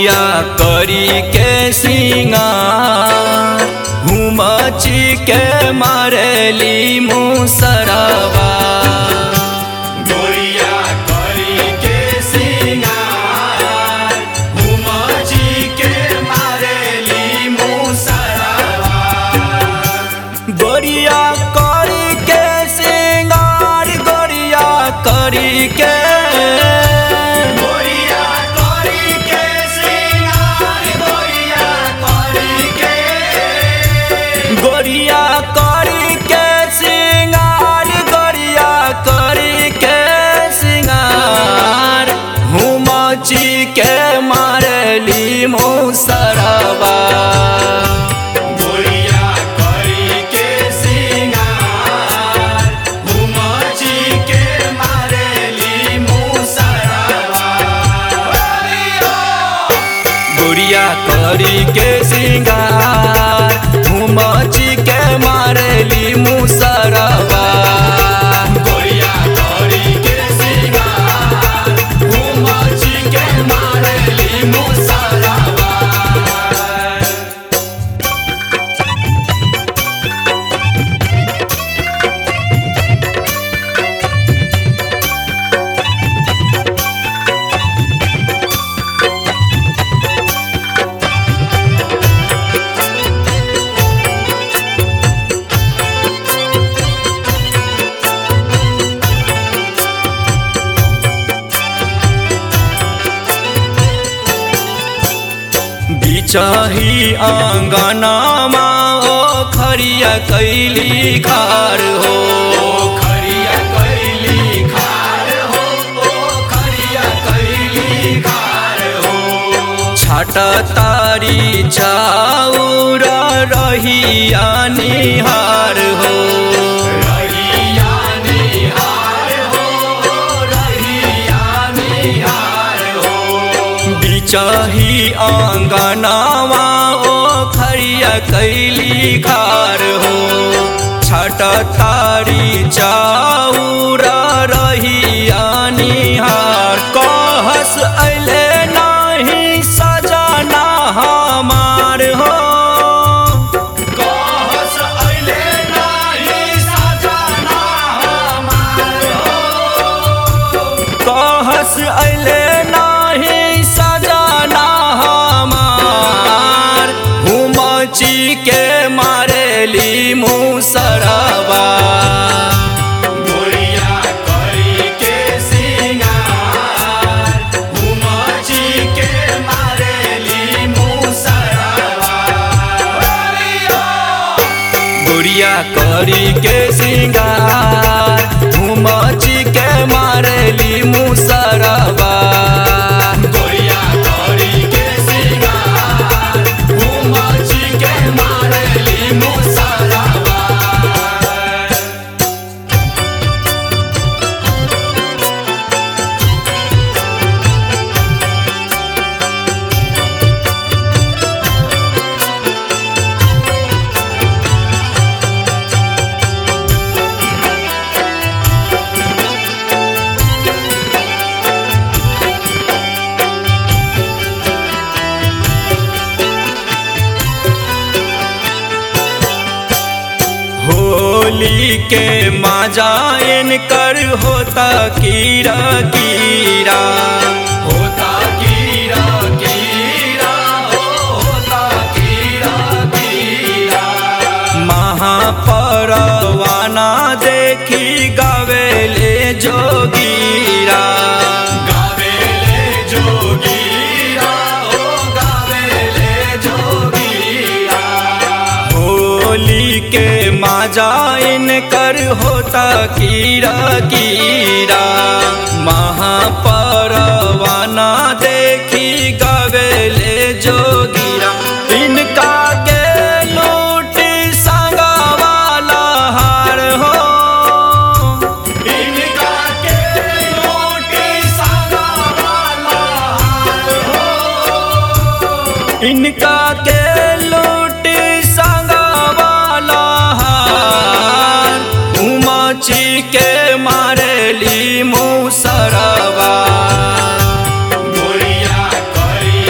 गोरिया करी के सिंगार घुमची के मारेली मुसरवा गोरिया करी के सिंगार घुमची के मारेली मुसरवा गोरिया करी के सिंगार गोरिया करी के गोरिया करी के सिंगार गोरिया करी के गोरिया करी के सिंगार गोरिया करी के सिंगार हुमची के मारली मुसरवा गोरिया करी के सिंगार हुमची के मारली मुसरवा गोरिया करी के सिंगार घुमची के मारली मुसरवा गोरिया करी के सिंगार घुमची के मारली मुसरवा बिचाही आंगनामा ओ खरिया कैली खार हो खरिया कैली खार हो ओ खरिया कैली खार हो छाटा तारी चाउर रहिया निहार हो रहिया निहार हो रहिया निहार हो बिचाही आंगनावा ओ खरिया कैली खार हो छठ तारी चाउर रहिया निहार कहस अले नाही सजना हमार हो कहस अले नाही सजना हमार हो कहस अले नाही सजना हमार हुमची के मारेली मुसरवा गोरिया करी के सिंगार हुमची के मारेली मुसरवा गोरिया करी के सिंगार घुमची के मारली मुसरवा गोरिया करी के सिंगार घुमची के मारली मुसरवा होली के मजायन कर होता कीरा कीरा होता कीरा कीरा हो होता कीरा कीरा महापरवाना देखी गावेले जोगीरा गावेले जोगीरा हो गावेले जोगीरा होली के मजाइन कर होता कीरा कीरा महापरवाना देखी गवेले जोगीरा इनका के लूटी संगवाला हार हो इनका के लूटी संगवाला हार हो इनका के लूटी संगवाला हार उमची के मारली मुसरवा गोरिया करी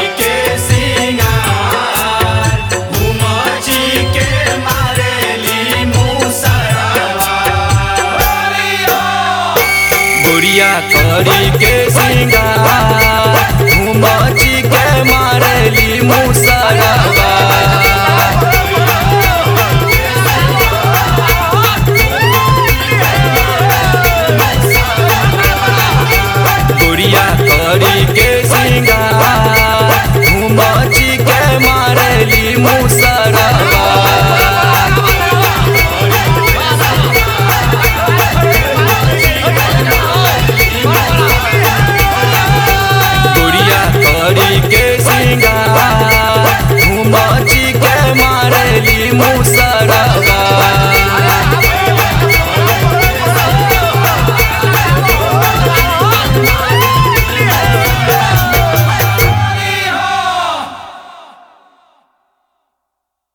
गुड़िया करी के सिंगार घुमची के मारली मुसलवा गुड़िया करी के सिंगार घुमची के मारली मुस